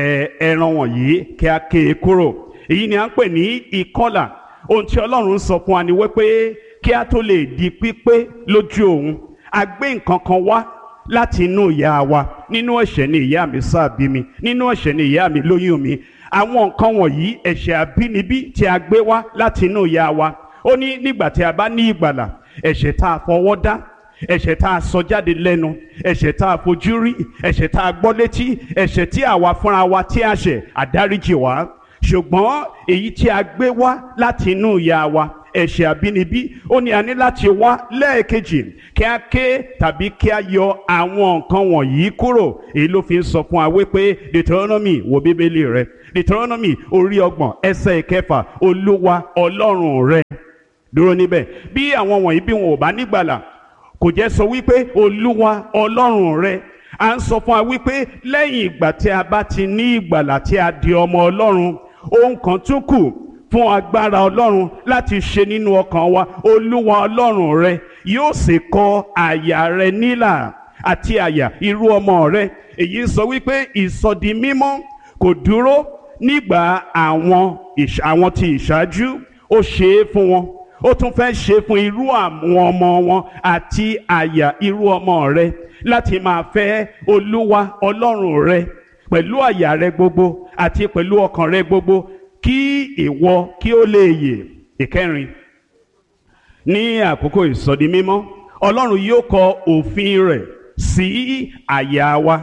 ẹran wọ̀nyí kí a ké e kúrò èyí ni a ń pè ní ìkọlà ohun tí Ọlọ́run sọ fún wa ni wípé kí a tó lè di pípé lójú òun a gbé nǹkan kan wá láti inú ìyá wa nínú ẹ̀ṣẹ̀ ni ìyá mi sáàbí mi nínú ẹ̀ṣẹ̀ ni ìyá mi lóyún mi àwọn nǹkan wọ̀nyí ẹ̀ṣẹ̀ àbínibí tí a gbé wá láti inú ìyá wa ó ní nígbà tí a bá ní ìgbàlà ẹ̀ṣẹ̀ tá a fọwọ́ dá ẹ̀ṣẹ̀ tá a sọ jáde lẹ́nu ẹ̀ṣẹ̀ tá a fojú rí ẹ̀ṣẹ̀ tá a gbọ́ létí ẹ̀ṣẹ̀ tí àwa fúnra wa tí a ṣẹ̀ àdáríjì wá ṣùgbọ́n èyí tí a gbé wá láti inú ìyá wa ẹ̀ṣẹ̀ àbínibí ó ní a ní láti wá lẹ́ẹ̀kejì kí a ké tàbí kí a yọ àwọn nǹkan wọ̀nyí kúrò èyí ló fi ń sọ fún wa wípé Deuteronomy wo bíbélì rẹ Deuteronomy orí ọgbọ̀n ẹsẹ̀ ìkẹfà olúwa ọlọ́run rẹ dúró níbẹ̀ bí àwọn wọ̀nyí bí wọn ò bá nígbàlà kò jẹ́ sọ wípé olúwa ọlọ́run rẹ à ń sọ fún wa wípé lẹ́yìn ìgbà tí a bá ti ní ìgbàlà tí a di ọmọ ọlọ́run ohun kan tún kù fún agbára ọlọ́run láti ṣe nínú ọkàn wa olúwa ọlọ́run rẹ yóò sì kọ àyà rẹ nílà àti àyà irú ọmọ rẹ èyí sọ wípé ìsọdi mímọ́ kò dúró nígbà àwọn àwọn tí ìṣáájú ó ṣe é fún wọn ó tún fẹ́ ṣe fún irú àwọn ọmọ wọn àti àyà irú ọmọ rẹ láti máa fẹ́ olúwa ọlọ́run rẹ pẹ̀lú àyà rẹ gbogbo àti pẹ̀lú ọkàn rẹ gbogbo kí ìwọ kí ó lè yè ìkẹrin ní àkókò ìsọdi mímọ́ ọlọ́run yóò kọ òfin rẹ̀ sí àyà wa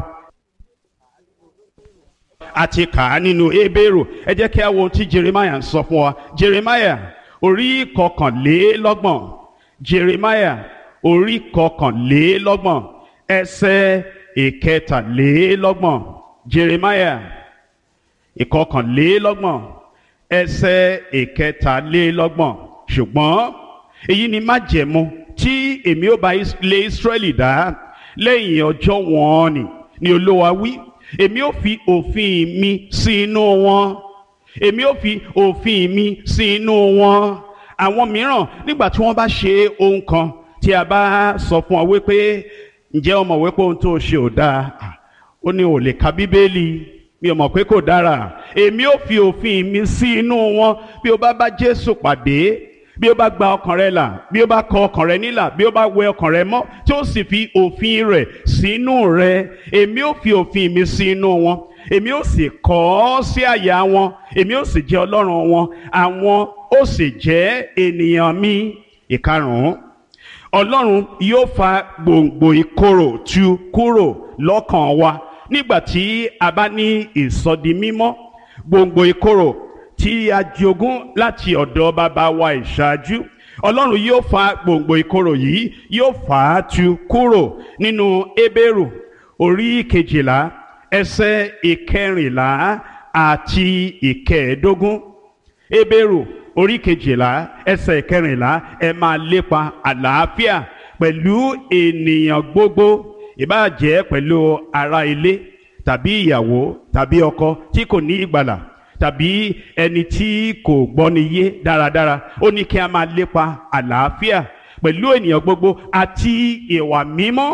àti kà á nínú Hébérù ẹ jẹ́ kí a wo ohun tí Jeremiah ń sọ fún wa Jeremiah orí kọkànlélọ́gbọ̀n Jeremiah orí kọkànlélọ́gbọ̀n ẹsẹ̀ ìkẹtàlélọ́gbọ̀n Jeremiah ìkọkànlélọ́gbọ̀n ẹsẹ̀ ìkẹtàlélọ́gbọ̀n ṣùgbọ́n èyí ni májẹ̀mú tí èmi ó bá ilé Ísírẹ́lì dá lẹ́yìn ọjọ́ wọn ni ni Olúwa wí èmi ó fi òfin mi sí inú wọn èmi ó fi òfin mi sí inú wọn àwọn mìíràn nígbà tí wọ́n bá ṣe ohun kan tí a bá sọ fún ọ wípé ǹjẹ́ o mọ̀ wípé ohun tó ṣe ò dáa ó ní ò lè ka bíbélì mi ò mọ̀ pé kò dára èmi ò fi òfin mi sí inú wọn bí o bá bá Jésù pàdé bí o bá gba ọkàn rẹ là bí o bá kọ ọkàn rẹ nílà bí o bá wẹ ọkàn rẹ mọ́ tí ó sì fi òfin rẹ̀ sínú rẹ èmi ò fi òfin mi sí inú wọn èmi ò sì kọ ọ́ sí àyà wọn èmi ò sì jẹ́ Ọlọ́run wọn àwọn ó sì jẹ́ ènìyàn mi ìkarùn-ún Ọlọ́run yóò fa gbòǹgbò ìkorò tu kúrò lọ́kàn wa nígbà tí a bá ní ìsọdi mímọ́ gbòǹgbò ìkorò tí a jogún láti ọ̀dọ̀ bàbá wa ìṣáájú ọlọ́run yóò fa gbòǹgbò ìkorò yìí yóò fà á tu kúrò nínú Hébérù orí kejìlá ẹsẹ̀ ìkẹrìnlá àti ìkẹẹ̀ẹ́dógún Hébérù orí kejìlá ẹsẹ̀ ìkẹrìnlá ẹ máa lépa àlàáfíà pẹ̀lú ènìyàn gbogbo ìbáà jẹ́ pẹ̀lú ará ilé tàbí ìyàwó tàbí ọkọ tí kò ní ìgbàlà tàbí ẹni tí kò gbọ́ni yé dáradára ó ní kí a máa lépa àlàáfíà pẹ̀lú ènìyàn gbogbo àti ìwà mímọ́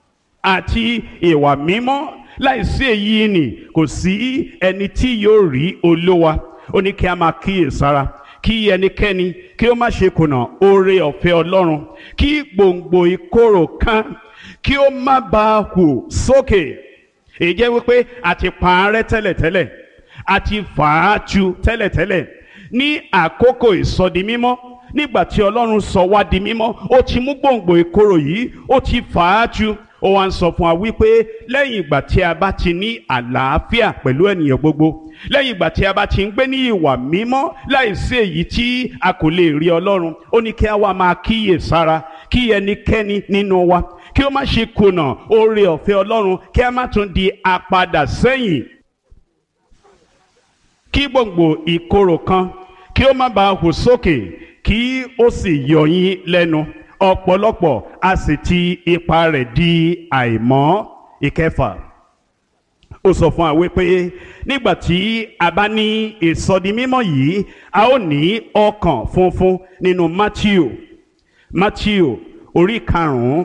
àti ìwà mímọ́ láìsí èyí ni kò sí ẹni tí yóò rí olówa ó ní kí a máa kíyèsára kí ẹnikẹ́ni kí ó má ṣe kùnà oore ọ̀fẹ́ Ọlọ́run kí gbòǹgbò ìkorò kan kí ó má bàa hù sókè èyí jẹ́ wípé a ti pa á rẹ́ tẹ́lẹ̀tẹ́lẹ̀ a ti fà á tu tẹ́lẹ̀tẹ́lẹ̀ ní àkókò ìsọdi mímọ́ nígbà tí Ọlọ́run sọ wá di mímọ́ ó ti mú gbòǹgbò ìkorò yìí ó ti fà á tu ó wá ń sọ fún wa wípé lẹ́yìn ìgbà tí a bá ti ní àlàáfíà pẹ̀lú ènìyàn gbogbo lẹ́yìn ìgbà tí a bá ti ń gbé ní ìwà mímọ́ láìsí èyí tí a kò lè rí Ọlọ́run ó ní kí a wá máa kíyè sára kí ẹnikẹ́ni nínú wa kí ó má ṣe kùnà oore ọ̀fẹ́ Ọlọ́run kí a má tún di apadà sẹ́yìn kí gbòǹgbò ìkorò kan kí ó má bàa hù sókè kí ó sì yọ yín lẹ́nu ọ̀pọ̀lọpọ̀ a sì ti ipa rẹ̀ di àìmọ́ ìkẹfà ó sọ fún wa wípé nígbà tí a bá ní ìsọdi mímọ́ yìí a ó ní ọkàn funfun nínú Matthew Matthew orí karùn-ún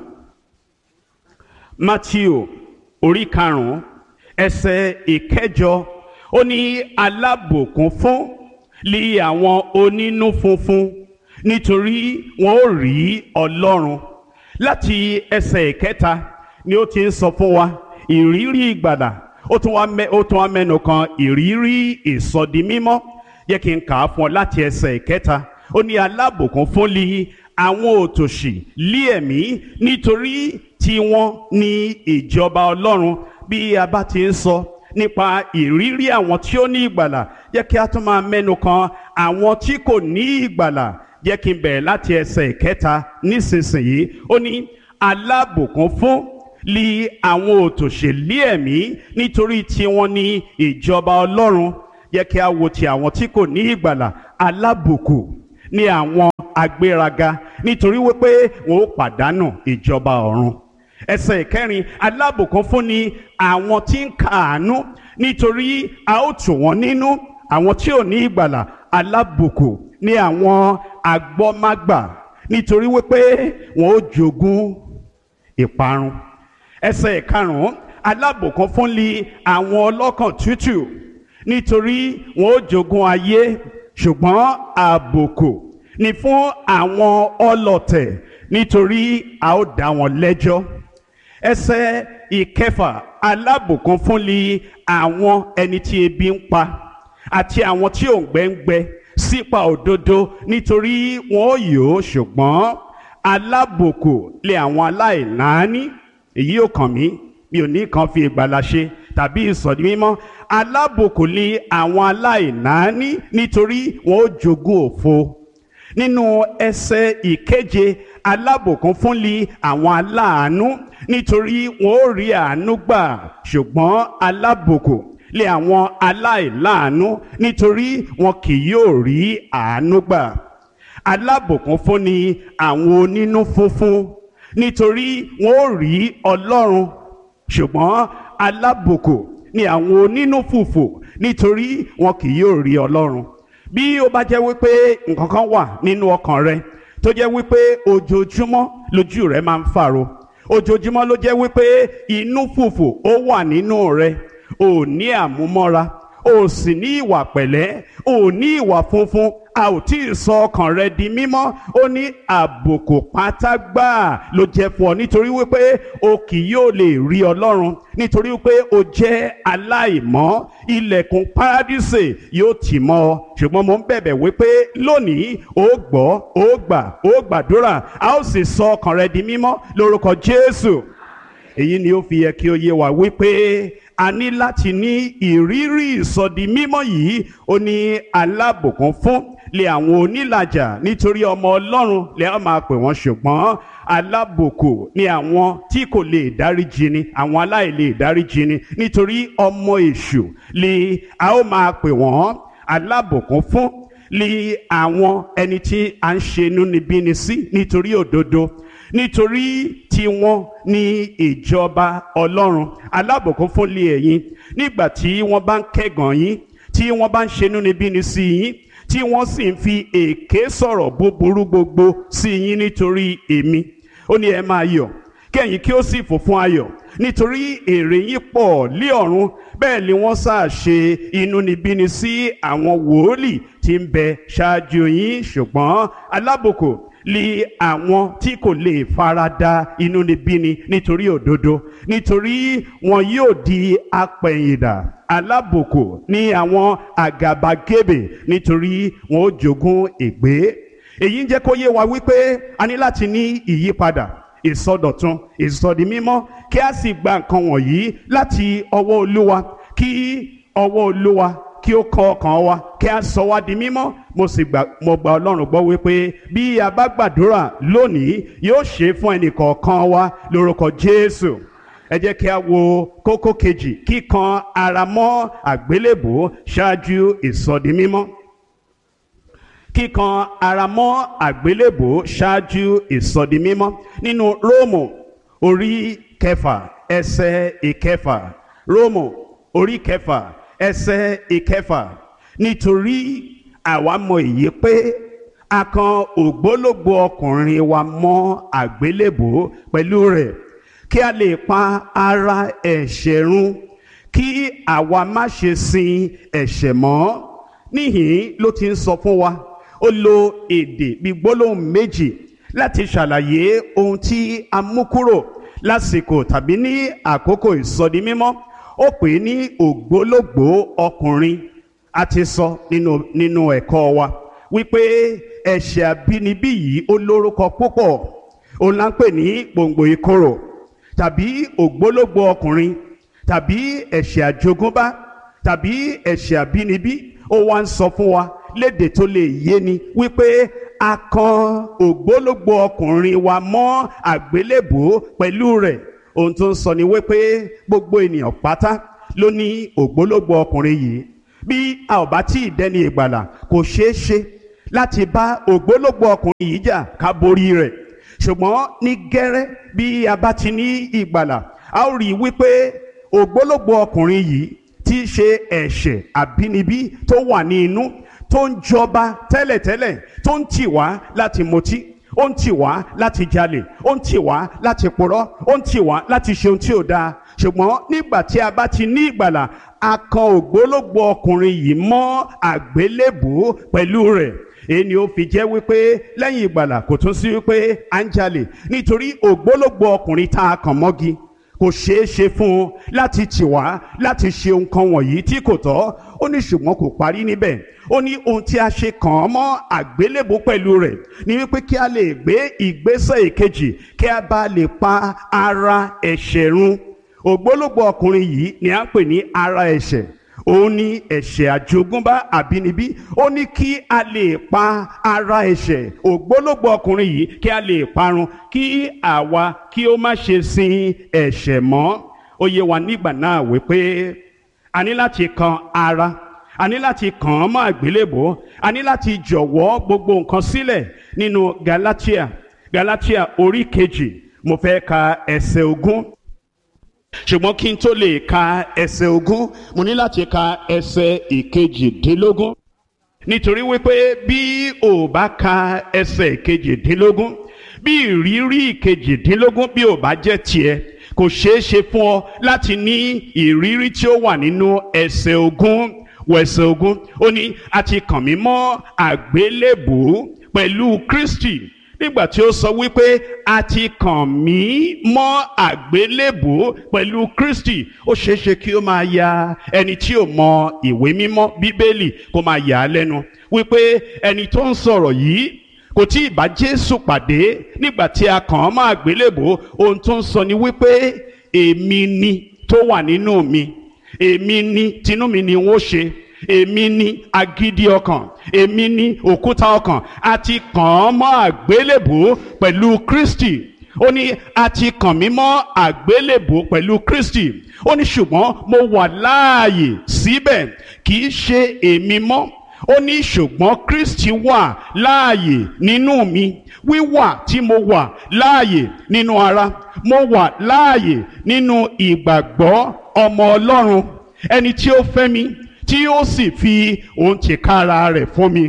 Matthew orí karùn-ún ẹsẹ̀ ìkẹjọ ó ní alábòkún fún lé àwọn onínú funfun nítorí wọn ó rí Ọlọ́run láti ẹsẹ̀ ìkẹta ni ó ti ń sọ fún wa ìrírí ìgbàlà ó tún wá mẹ ó tún wá mẹ́nu kan ìrírí ìsọdi mímọ́ yẹ kí n kà á fún ọ láti ẹsẹ̀ ìkẹta ó ní alábòkún fún lé àwọn òtòṣì lé ẹ̀mí nítorí tiwọn ní ìjọba Ọlọ́run bí a bá ti ń sọ nípa ìrírí àwọn tí ó ní ìgbàlà yẹ kí a tún máa mẹ́nu kan àwọn tí kò ní ìgbàlà jẹ́ kí n bẹ̀rẹ̀ láti ẹsẹ̀ ìkẹta nísinsìnyí ó ní alábùkún fún li àwọn òtòṣèlú ẹ̀mí nítorí tiwọn ní ìjọba ọlọ́run yẹ kí a wo ti àwọn tí kò ní ìgbàlà alábùkù ní àwọn agbéraga nítorí wípé wọn ó pàdánù ìjọba ọ̀run ẹsẹ̀ ìkẹrin alábùkún fún ni àwọn tí ń kàánú nítorí a ó tù wọ́n nínú àwọn tí ò ní ìgbàlà alábùkù ní àwọn agbọ́mágbà nítorí wípé wọn ó jogún ìparun ẹsẹ̀ ìkarùn-ún alábùkún fún li àwọn ọlọ́kàn tútù nítorí wọn ó jogún ayé ṣùgbọ́n àbùkù ni fún àwọn ọlọ̀tẹ̀ nítorí a ó dá wọn lẹ́jọ́ ẹsẹ̀ ìkẹfà alábùkún fún li àwọn ẹni tí ebi ń pa àti àwọn tí òǹgbẹ ń gbẹ sípa òdodo nítorí wọn ó yó ṣùgbọ́n alábùkù lé àwọn aláìláání èyí ò kàn mí mi ò ní kan fi ìgbàlà ṣe tàbí ìsọ̀dí mímọ́ alábùkù lé àwọn aláìláání nítorí wọn ó jogún òfo nínú ẹsẹ̀ ìkeje alábùkún fún li àwọn aláàánú nítorí wọn ó rí àánú gbà ṣùgbọ́n alábùkù lé àwọn aláìláàánú nítorí wọn kì yóò rí àánú gbà alábùkún fún ni àwọn onínú funfun nítorí wọn ó rí ọlọ́run ṣùgbọ́n alábùkù ni àwọn onínú fùfù nítorí wọn kì yóò rí ọlọ́run bí ó bá jẹ́ wípé nǹkan kan wà nínú ọkàn rẹ tó jẹ́ wípé ojoojúmọ́ lójú rẹ máa ń fàro ojoojúmọ́ ló jẹ́ wípé inú fùfù ó wà nínú rẹ ò ní àmúmọ́ra ò sì ní ìwà pẹ̀lẹ́ ò ní ìwà funfun a ò tí ì sọ ọkàn rẹ di mímọ́ ó ní àbùkù pátágbà ló jẹ́ fún ọ nítorí wípé o kì yóò lè rí ọlọ́run nítorí wípé o jẹ́ aláìmọ́ ilẹ̀kùn paradíṣe yóò tì mọ́ ọ ṣùgbọ́n mo ń bẹ̀bẹ̀ wípé lónìí ó gbọ́ ó gbà ó gbàdúrà a ó sì sọ ọkàn rẹ di mímọ́ lórúkọ Jésù èyí ni ó fi yẹ kí ó yé wa wípé a ní láti ní ìrírí ìsọdi mímọ́ yìí ó ní alábùkún fún lé àwọn onílàjà nítorí ọmọ ọlọ́run lè á máa pè wọ́n ṣùgbọ́n alábùkù ni àwọn tí kò lè dáríjì ni àwọn aláìlè dáríjì ni nítorí ọmọ èṣù lè a ó máa pè wọ́n alábùkún fún lé àwọn ẹni tí a ń ṣe inúnibíni sí nítorí òdodo nítorí tiwọn ní ìjọba ọlọ́run alábùkún fún lé ẹ̀yin nígbà tí wọ́n bá ń kẹ́gàn yín tí wọ́n bá ń ṣe inúnibíni sí yín tí wọ́n sì ń fi èké sọ̀rọ̀ búburú gbogbo sí yín nítorí èmi ó ní ẹ máa yọ̀ kẹ́yìn kí ó sì fò fún ayọ̀ nítorí èrè yín pọ̀ lé ọ̀run bẹ́ẹ̀ ni wọ́n sáà ṣe inúnibíni sí àwọn wòólì tí ń bẹ ṣáájú yín ṣùgbọ́n alábùkù li àwọn tí kò lè farada inúnibíni nítorí òdodo nítorí wọn yóò di apẹ̀yìndà alábùkù ní àwọn àgàbàgebè nítorí wọn ó jogún ègbé èyí ń jẹ́ kó yé wa wípé a ní láti ní ìyípadà ìsọdọ̀tun ìsọdi mímọ́ kí a sì gba nǹkan wọ̀nyí láti ọwọ́ olúwa kí ọwọ́ olúwa kí ó kọ ọkàn wa kí a sọ wá di mímọ́ mo sì gbà mo gba ọlọ́run gbọ́ wípé bí a bá gbàdúrà lónìí yóò ṣe fún ẹnìkọ̀ọ̀kan wa lórúkọ jésù ẹ jẹ́ kí a wo kókó kejì kíkan ara mọ́ àgbélébò ṣáájú ìsọdi mímọ́ kíkan ara mọ́ àgbélébò ṣáájú ìsọdi mímọ́ nínú róòmù orí kẹfà ẹsẹ̀ ìkẹfà róòmù orí kẹfà ẹsẹ̀ ìkẹfà nítorí àwa mọ èyí pé a kan ògbólógbò ọkùnrin wa mọ́ àgbélébò pẹ̀lú rẹ̀ kí a lè pa ara ẹ̀ṣẹ̀ run kí àwa má ṣe sin ẹ̀ṣẹ̀ mọ́ níhìn ló ti ń sọ fún wa ó lo èdè bíi gbólóhùn méjì láti ṣàlàyé ohun tí a mú kúrò lásìkò tàbí ní àkókò ìsọdi mímọ́ ó pè é ní ògbólógbò ọkùnrin a ti sọ nínú nínú ẹ̀kọ́ wa wípé ẹ̀ṣẹ̀ àbínibí yìí ó lórúkọ púpọ̀ òun là ń pè ní gbòǹgbò ìkorò tàbí ògbólógbò ọkùnrin tàbí ẹ̀ṣẹ̀ àjogúnbá tàbí ẹ̀ṣẹ̀ àbínibí ó wá ń sọ fún wa lédè tó lè yé ni wípé a kan ògbólógbò ọkùnrin wa mọ́ àgbélébùú pẹ̀lú rẹ̀ ohun tó ń sọ ni wípé gbogbo ènìyàn pátá ló ní ògbólógbò ọkùnrin yìí bí a ò bá tí ì dẹni ìgbàlà kò ṣeé ṣe láti bá ògbólógbò ọkùnrin yìí jà ká borí rẹ̀ ṣùgbọ́n ní gẹ́rẹ́ bí a bá ti ní ìgbàlà a ó rí i wípé ògbólógbò ọkùnrin yìí tí í ṣe ẹ̀ṣẹ̀ àbínibí tó wà ní inú tó ń jọba tẹ́lẹ̀tẹ́lẹ̀ tó ń tì wá láti mutí ó ń tì wá láti jalè ó ń tì wá láti purọ́ ó ń tì wá láti ṣe ohun tí ò dáa ṣùgbọ́n nígbà tí a bá ti ní ìgbàlà a kan ògbólógbò ọkùnrin yìí mọ́ àgbélébùú pẹ̀lú rẹ̀ èyí ni ó fi jẹ́ wípé lẹ́yìn ìgbàlà kò tún sí wípé à ń jalè nítorí ògbólógbò ọkùnrin tá a kàn mọ́gi kò ṣeé ṣe fún un láti tì wá láti ṣe nǹkan wọ̀nyí tí kò tọ́ ó ní ṣùgbọ́n kò parí níbẹ̀ ó ní ohun tí a ṣe kàn án mọ́ àgbélébùú pẹ̀lú rẹ̀ ní wípé kí a lè gbé ìgbésẹ̀ ìkejì kí a bá lè pa ara ẹ̀ṣẹ̀ run ògbólógbò ọkùnrin yìí ni à ń pè ní ara ẹ̀ṣẹ̀ òun ní ẹ̀ṣẹ̀ àjogúnbá àbínibí ó ní kí a lè pa ara ẹ̀ṣẹ̀ ògbólógbò ọkùnrin yìí kí a lè parun kí àwa kí ó má ṣe sin ẹ̀ṣẹ̀ mọ́ ó yé wa nígbà náà wípé a ní láti kan ara a ní láti kàn án mọ́ àgbélébò a ní láti jọ̀wọ́ gbogbo nǹkan sílẹ̀ nínú Galatia Galatia orí kejì mo fẹ́ ka ẹsẹ̀ ogún ṣùgbọ́n kí n tó lè ka ẹsẹ̀ ogún mo ní láti ka ẹsẹ̀ ìkejìdínlógún nítorí wípé bí o bá ka ẹsẹ̀ ìkejìdínlógún bí ìrírí ìkejìdínlógún bí o bá jẹ́ tiẹ̀ kò ṣeé ṣe fún ọ láti ní ìrírí tí ó wà nínú ẹsẹ̀ ogún wẹsẹ̀ ogún ó ní a ti kàn mí mọ́ àgbélébùú pẹ̀lú Kristi nígbà tí ó sọ wípé a ti kàn mí mọ́ àgbélébùú pẹ̀lú Kristi ó ṣeéṣe kí ó máa ya ẹni tí ò mọ ìwé mímọ́ bíbélì kó máa yà á lẹ́nu wípé ẹni tó ń sọ̀rọ̀ yìí kò tí ì bá Jésù pàdé nígbà tí a kàn án mọ́ àgbélébùú ohun tó ń sọ ni wípé èmi ni tó wà nínú mi èmi ni tinú mi ni wọ́n ṣe èmi ni agídí ọkàn èmi ni òkúta ọkàn a ti kàn án mọ́ àgbélébùú pẹ̀lú Kristi ó ní a ti kàn mí mọ́ àgbélébùú pẹ̀lú Kristi ó ní ṣùgbọ́n mo wà láàyè síbẹ̀ kì í ṣe èmi mọ́ ó ní ṣùgbọ́n Kristi wà láàyè nínú mi wíwà tí mo wà láàyè nínú ara mo wà láàyè nínú ìgbàgbọ́ ọmọ Ọlọ́run ẹni tí ó fẹ́ mi tí ó sì fi òun tìkára rẹ̀ fún mi.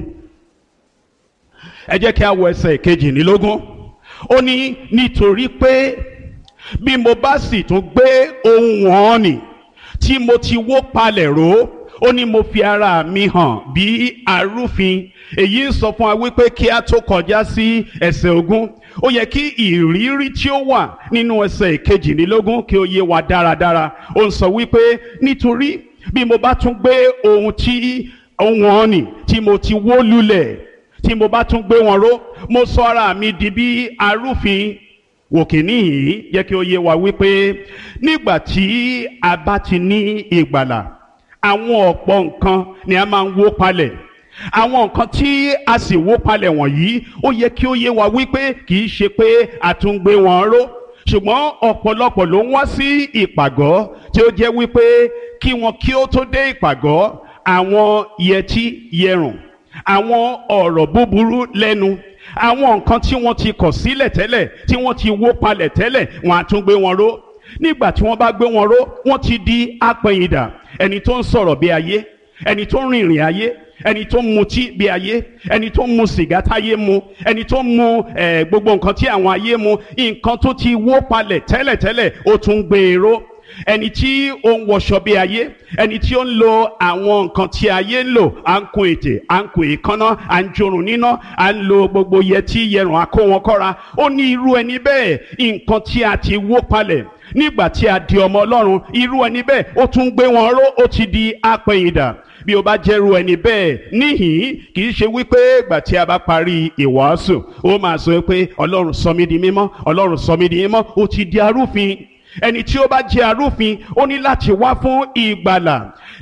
ẹ jẹ́ kí a wọ ẹsẹ̀ kejìlélógún ó ní nítorí pé bí mo bá sì tún gbé ohun wọn nì tí mo ti wó palẹ̀ ró ó ní mo fi ara mi hàn bí arúfin èyí ń sọ fún wa wípé kí a tó kọjá sí ẹsẹ̀ ogún ó yẹ kí ìrírí tí ó wà nínú ẹsẹ̀ kejìlélógún kí ó yé wa dáradára ó ń sọ wípé nítorí bí mo bá tún gbé ohun tí ohun ọ̀nì tí mo ti wó lulẹ̀ tí mo bá tún gbé wọn ró mo sọ ara mi di bí arúfin òkè níhìn jẹ́ kí ó yé wa wípé nígbà tí a bá ti ní ìgbàlà àwọn ọ̀pọ̀ nǹkan ni a máa ń wó palẹ̀ àwọn nǹkan tí a sì wó palẹ̀ wọ̀nyí ó yẹ kí ó yé wa wípé kì í ṣe pé a tún gbé wọn ró ṣùgbọ́n ọ̀pọ̀lọpọ̀ ló ń wá sí ìpàgọ́ tí ó jẹ́ wípé kí wọn kí ó tó dé ìpàgọ́ àwọn yẹtí yẹrùn àwọn ọ̀rọ̀ búburú lẹ́nu àwọn nǹkan tí wọ́n ti kọ̀ sílẹ̀ tẹ́lẹ̀ tí wọ́n ti wó palẹ̀ tẹ́lẹ̀ wọ́n á tún gbé wọn ró nígbà tí wọ́n bá gbé wọn ró wọ́n ti di apẹ̀yìndà ẹni tó ń sọ̀rọ̀ bí ayé ẹni tó ń rìnrìn ayé ẹni tó ń mutí bí ayé ẹni tó ń mu sìgá táyé mu ẹni tó ń mu eh, gbogbo nǹkan tí àwọn ayé mu nǹkan tó ti wó palẹ̀ tẹ́lẹ̀tẹ́lẹ̀ ó tún gbé e ró ẹni tí ó ń wọṣọ bí ayé ẹni tí ó ń lo àwọn nǹkan tí ayé ń lò à ń kun ètè à ń kun èékánná à ń jorun níná à ń lo gbogbo yẹtí yẹrùn àkó wọn kọ́ra ó ní irú ẹni bẹ́ẹ̀ nǹkan tí a ti wó palẹ̀ nígbà tí a di ọmọ ọlọ́run irú ẹni bẹ́ẹ̀ ó tún gbé wọn ró ó ti di apẹ̀yìndà bí o bá jẹ́rú ẹni bẹ́ẹ̀ níhìn kì í ṣe wípé ìgbà tí a bá parí ìwàásù ó máa sọ pé ọlọ́run sọ mí di mímọ́ ọlọ́run sọ mí di mímọ́ ó ti di arúfin ẹni tí ó bá jẹ́ arúfin ó ní láti wá fún ìgbàlà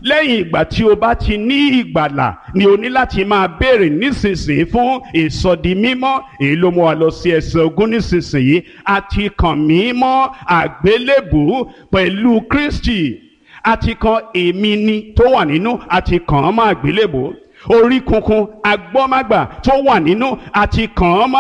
lẹ́yìn ìgbà tí o bá ti ní ìgbàlà ni o ní láti máa béèrè nísinsìnyí fún ìsọdi mímọ́ èyí ló mú wa lọ sí ẹsẹ̀ ogún nísinsìnyí a ti kàn mí mọ́ àgbélébùú pẹ̀lú Kristi a ti kan èmi ni tó wà nínú a ti kàn án mọ́ àgbélébùú orí kunkun agbọ́mágbà tó wà nínú a ti kàn án mọ́